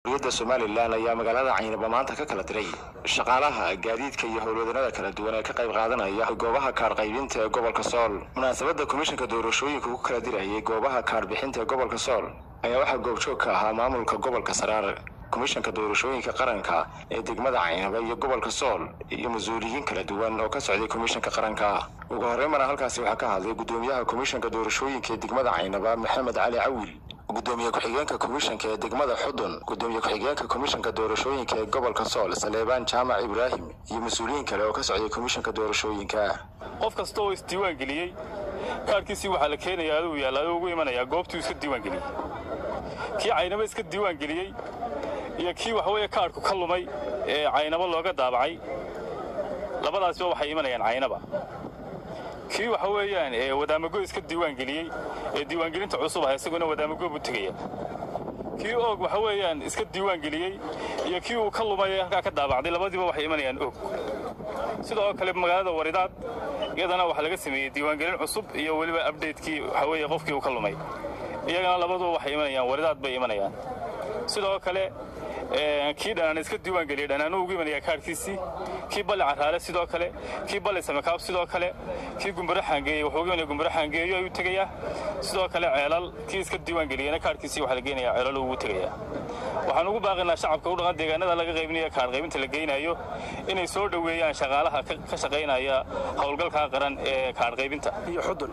da somalilan ayaa magaalada caynaba maanta ka kala diray shaqaalaha gaadiidka iyo howlwadanada kala duwan ee ka qayb qaadanaya goobaha kaadh qaybinta ee gobolka sool munaasabadda komishanka doorashooyinka ku kala dirayay goobaha kaadh bixinta ee gobolka sool ayaa waxaa goobjoog ka ahaa maamulka gobolka saraar komishanka doorashooyinka qaranka ee degmada caynaba iyo gobolka sool iyo mas-uuliyiin kala duwan oo ka socday komishanka qaranka ugu horreymana halkaasi waxaa ka hadlay guddoomiyaha komishanka doorashooyinka ee degmada caynaba maxamed cali cawil gudoomiye ku-xigeenka komishanka ee degmada xudun gudoomiye ku-xigeenka komishanka doorashooyinka ee gobolka sool saleebaan jaamac ibraahim iyo mas-uuliyiin kale oo ka socday komishanka doorashooyinka qof kasta oo isdiiwaan geliyey kaarhkiisii waxaa la keenayaa aduu yaalla aduu ugu imanayaa goobtuu iska diiwaan geliyey kii caynaba iska diiwaan geliyey iyo kii waxaweeye kaadhku ka lumay ee caynabo looga daabacay labadaasba waxay imanayaan caynaba kii waxa weeyaan ee wadaamago iska diiwaan geliyey ee diiwaangelinta cusub ah isaguna wadaamago buu tegaya kii oog waxa weeyaan iska diiwaan geliyey iyo kii uu ka lumay ee halkaa ka daabacday labadiiba waxay imanayaan og sidoo kale magaalada waridaad iyadana waxaa laga sameeyey diiwaangelin cusub iyo weliba abdhatekii waxa weeye qofkii uu ka lumay iyagana labaduba waxay imanayaan waridaad bay imanayaan sidoo kale kii dhanaan iska diiwaan geliyey dhanaanu ugu imanayaa kaadhkiisii kii balli caraale sidoo kale kii balli samakaab sidoo kale kii gumbaro xaangeeyey wuxuu ugu imanaya gumbaro xaangeeyo ayuu tegayaa sidoo kale ceelal kii iska diiwaan geliyeyna kaadhkiisii waxaa la geynayaa ceelal ugu tegayaa waxaan ugu baaqaynaa shacabka u dhaqan deegaanada laga qaybinayo kaadh qaybinta la geynayo inay soo dhoweeyaan shaqaalaha ka shaqaynaya howlgalka qaran ee kaadh qaybinta iyo xudun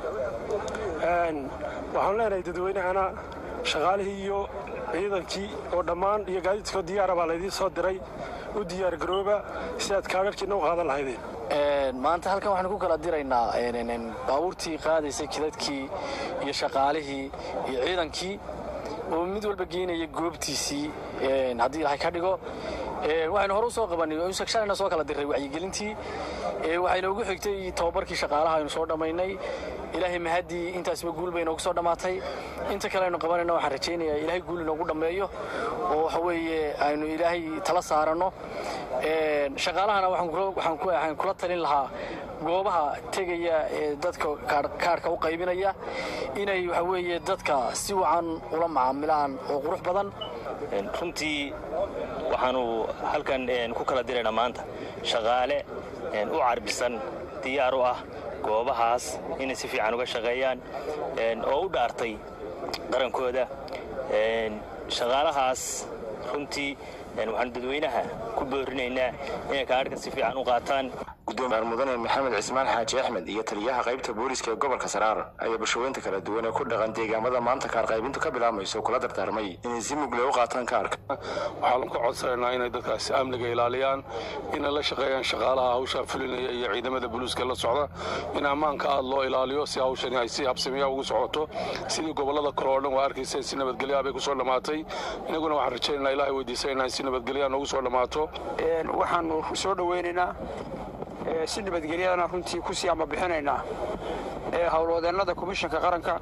waxaan leenahay dadweynahana shaqaalihii iyo ciidankii oo dhammaan iyo gaadiidkoo diyaara baa laydiin soo diray u diyaar garooba si aad kaadharhkiina u qaadan lahaydeen maanta halkan waxaanu ku kala diraynaa baabuurtii qaadaysay jidadkii iyo shaqaalihii iyo ciidankii oo mid walba geynaya goobtiisii haddii ilahay ka dhigo waxaynu hore u soo qabannay shalayna soo kala diray wacyigelintii waxayna ugu xigtay tababarkii shaqaalaha aynu soo dhammaynay ilaahay mahaddii intaasba guul bay inoogu soo dhammaatay inta kale aynu qabanayna waxaan rajaynayaa ilaahay guul inoogu dhammeeyo oo waxa weeye aynu ilaahay tala saaranno shaqaalahana waxaan kula talin lahaa goobaha tegaya ee dadka kaadhka u qaybinaya inay waxa weeye dadka si wacan ula macaamilaan oo qurux badan runtii waxaanu halkan ku kala diraynaa maanta shaqaale u carbisan diyaar u ah goobahaas inay si fiican uga shaqeeyaan oo u dhaartay qarankooda shaqaalahaas runtii waxaanu dadweynaha ku boorinaynaa inay kaadhka si fiican u qaataan gudoomiyaar mudane maxamed cismaan xaaji axmed iyo taliyaha qaybta booliska ee gobolka saraar ayaa bulshaweynta kala duwan ee ku dhaqan deegaamada maanta kaar qaybintu ka bilaamayso kula dardaarmay inay si mugle u qaataan kaarka waxaan ku codsanaynaa inay dadkaasi amniga ilaaliyaan inay la shaqeeyaan shaqaalaha hawshaa fulinaya iyo ciidamada buluuska la socda in ammaanka aad loo ilaaliyo si hawshani ay si habsamiya ugu socoto sidii gobollada kale oo dhan waa arkaysa si nabadgelyaa bay ku soo dhammaatay inaguna waxaan rajaynaynaa ilahay weydiisanaynaa in si nabadgelyaa noogu soo dhammaato waxaanu soo dhoweynaynaa si nabadgelyadana runtii ku sii ambabixinaynaa howlwadeennada komishanka qaranka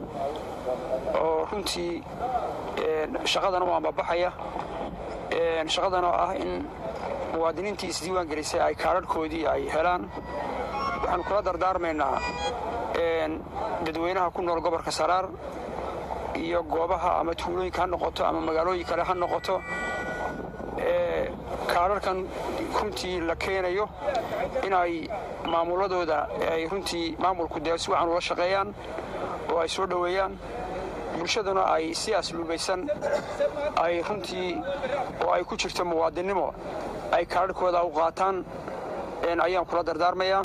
oo runtii shaqadan u ambabaxaya shaqadan oo ah in muwaadiniintii isdiiwaan gelisay ay kaadharhkoodii ay helaan waxaanu kula dardaarmaynaa dadweynaha ku nool gobolka saraar iyo goobaha ama tuulooyinka ha noqoto ama magaalooyin kale ha noqoto kaadharkan runtii la keenayo inay maamuladooda ay runtii maamulku dee si wacan ula shaqeeyaan oo ay soo dhoweeyaan bulshaduna ay si asluubaysan ay runtii oo ay ku jirto muwaadinnimo ay kaadharhkooda u qaataan ayaan kula dardaarmayaa